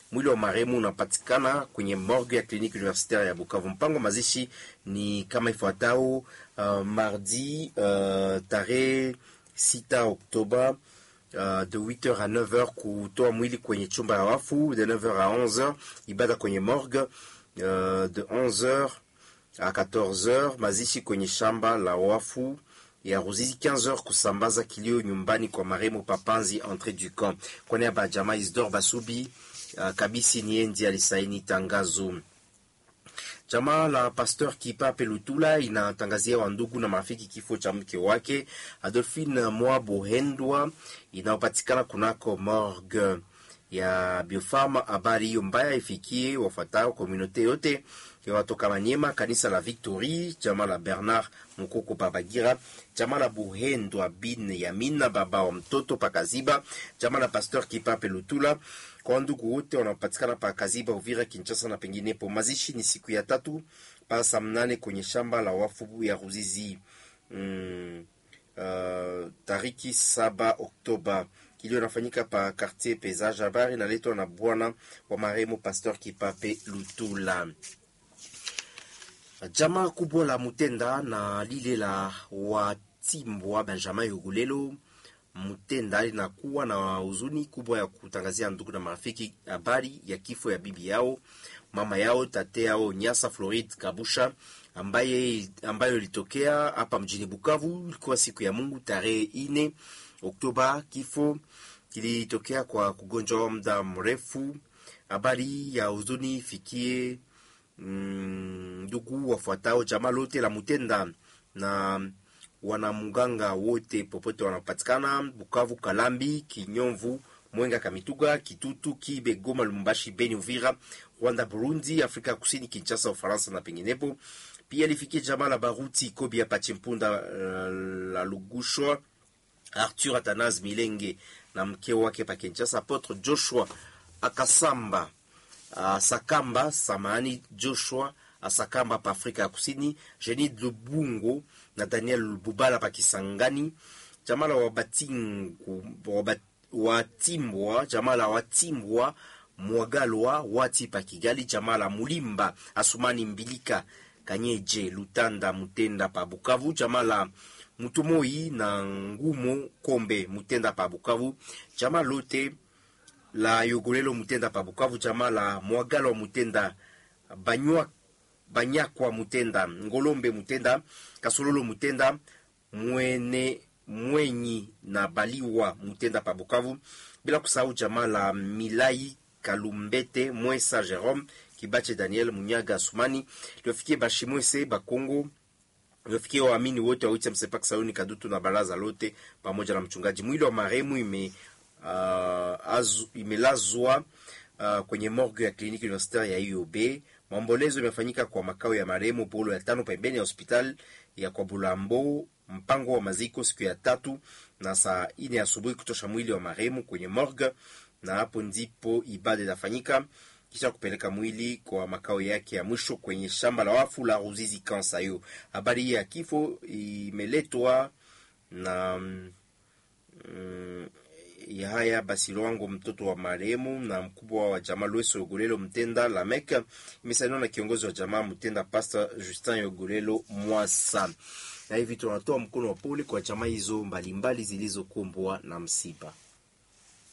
Mwili wa marehemu unapatikana kwenye morgue ya kliniki universitaire ya Bukavu. Mpango mazishi ni kama ifuatao: uh, mardi uh, tarehe 6 Oktoba Uh, de 8h à 9h kutoa mwili kwenye chumba ya wafu, de 9h à 11h ibada kwenye morgue, uh, de 11h à 14h mazishi kwenye shamba la wafu ya Ruzizi, 15h kusambaza kilio nyumbani kwa marehemu Papanzi entre du camp. Kwa niaba ya jamaa Isidore Basubi, uh, Kabisi Niendi alisaini tangazo. Jamaa la Pasteur Kipape Lutula inatangazia wandugu na marafiki kifo cha mke wake Adolphine Mwa Bohendwa inayopatikana kunako morgue ya Biofarma. Habari hiyo mbaya ifikie wafuatao komunote yote ya watoka Manyema, kanisa la Victory, jamaa la Bernard Mukoko Babagira, jamaa la Buhendwa bin Yamina baba wa mtoto Pakaziba, jamaa la Pasteur Kipape Lutula kwa ndugu wote wanaopatikana pa Kaziba, Uvira, Kinshasa na penginepo. Mazishi ni siku ya tatu pa saa mnane kwenye shamba la wafu ya Ruzizi mm, uh, tariki saba Oktoba. Kilio inafanyika pa quartier Pesage. Habari inaletwa na bwana wa marehemu Pasteur Kipape Lutula. Jamaa kubwa la Mutenda na lile la Watimbwa Benjamin Yogulelo Mutenda linakuwa na huzuni kubwa ya kutangazia ndugu na marafiki habari ya kifo ya bibi yao mama yao tate yao Nyasa Floride Kabusha ambaye ambayo ilitokea hapa mjini Bukavu. Ilikuwa siku ya Mungu tarehe ine Oktoba. Kifo kilitokea kwa kugonjwa wa muda mrefu. Habari ya huzuni ifikie ndugu mm, wafuatao jamaa lote la Mutenda na wanamuganga wote popote wanapatikana Bukavu, Kalambi, Kinyomvu, Mwenga, Kamituga, Kitutu, Kibe, Goma, Lumbashi, Beni, Uvira, Rwanda, Burundi, Afrika Kusini, Kinshasa, Ufaransa na penginepo. Pia lifikie jamaa la Baruti Kobi ya Pachimpunda, uh, la Lugushwa, Arthur Atanas Milenge na mke wake pa Kinshasa, Apotre Joshua Akasamba uh, Sakamba samani Joshua Asakamba pa Afrika ya Kusini, Jeni Lubungo na Daniel Bubala pa Kisangani, jamaa la Wabatingu Watimbwa, jamaa la Watimbwa Mwagalwa Wati pa Kigali, jamaa la Mulimba Asumani Mbilika Kanyeje Lutanda Mutenda pa Bukavu, jamaa la Mutumoi na Ngumo Kombe Mutenda pa Bukavu, jamaa lote la Yogolelo Mutenda pa Bukavu, jamaa la Mwagalwa Mutenda Banywa Banyakwa Mutenda Ngolombe Mutenda Kasololo Mutenda Mwene Mwenyi na Baliwa Mutenda pa Bukavu, bila kusahau jamaa la Milai Kalumbete Mwesa Jerome Kibache Daniel Munyaga Asumani liofikie Bashimwese Bakongo liofikie waamini wote wa Wicha Msepak Sayuni Kadutu na baraza lote pamoja na mchungaji. Mwili wa marehemu ime uh, azu, imelazwa uh, kwenye morgue ya kliniki universitaire ya IOB. Maombolezo imefanyika kwa makao ya marehemu Polo ya tano pembeni ya hospitali ya kwa Bulambo. Mpango wa maziko siku ya tatu na saa ine asubuhi kutosha mwili wa marehemu kwenye morgue, na hapo ndipo ibada itafanyika kisha kupeleka mwili kwa makao yake ya mwisho kwenye shamba la wafu la Ruzizi Kansayo. Habari hii ya kifo imeletwa na mm, ya haya basi Lwango, mtoto wa marehemu na mkubwa wa jamaa Lweso Yogolelo Mtenda Lamek, imesainiwa na kiongozi wa jamaa Mtenda Pastor Justin Yogolelo Mwasa. Na hivi tunatoa mkono wa pole kwa jamaa hizo mbalimbali zilizokumbwa na msiba.